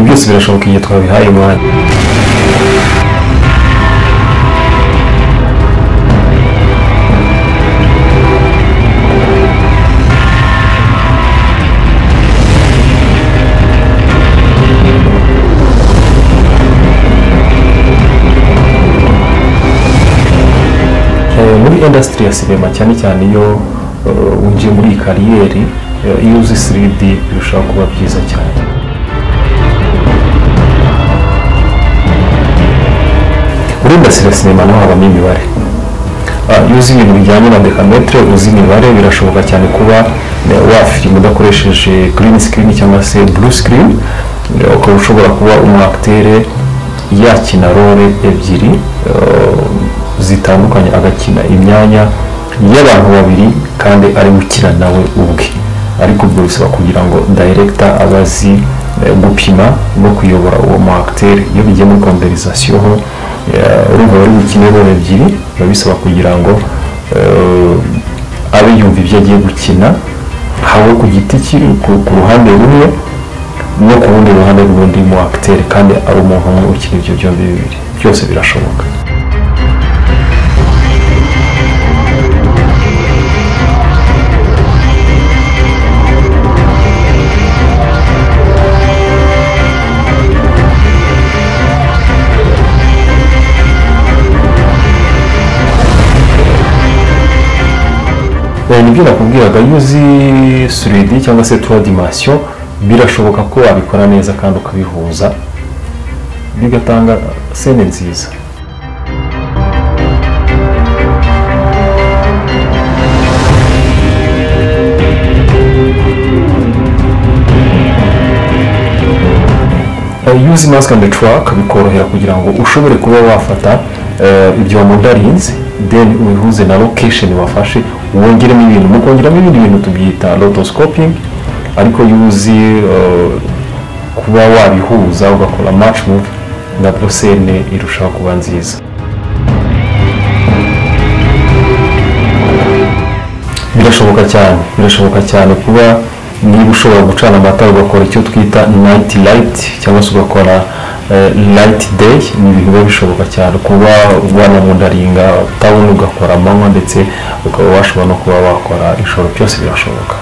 byose birashoboka igihe twabihaye umwanya Eh, muri indasitiri ya sinema cyane cyane iyo eh, winjiye muri iyi kariyeri eh, iyo uzi 3D birushaho kuba byiza cyane muri indasitiri ya sinema naho habamo imibare Ah, iyo uzi ibintu bijyanye na dekametere uzi imibare birashoboka cyane kuba eh, wa filime udakoresheje green screen cyangwa se blue screen eh, ukaba ushobora kuba umwakitere yakina role ebyiri eh, zitandukanye agakina imyanya y'abantu babiri kandi ari gukina nawe ubwe ariko ibyo bisaba kugira ngo dayiregita abe azi eh, gupima no kuyobora uwo mu akiteri iyo bigiye muri konverizasiyo ho eh, urumva bari gukina role ebyiri biba bisaba kugira ngo eh, abe yumva ibyo agiye gukina haba ku giti kiri ku- ku ruhande rumwe no ku rundi ruhande rw'undi mu akiteri kandi ari umuntu umwe ukina ibyo byombi bibiri byose birashoboka Eh, nibyo nakubwiraga iyo uzi 3D cyangwa se 3 dimension birashoboka ko wabikora neza kandi ukabihuza bigatanga sene nziza Eh, iyo uzi mask and track bikorohera kugira ngo ushobore kuba wafata eh, ibyo wamodarinze then ubihuze na location wafashe wongeremo ibintu mu kongeramo ibindi bintu tubyita rotoscoping ariko iyo uzi eh, kuba wabihuza ugakora match move nabwo sene irushaho kuba nziza birashoboka cyane birashoboka cyane kuba niba ushobora gucana amatara ugakora icyo twita night light cyangwa se ugakora eh, light day ni ibintu biba bishoboka cyane kuba wanamundaringa utabona ugakora amanywa ndetse ukaba washobora no kuba wakora ijoro byose birashoboka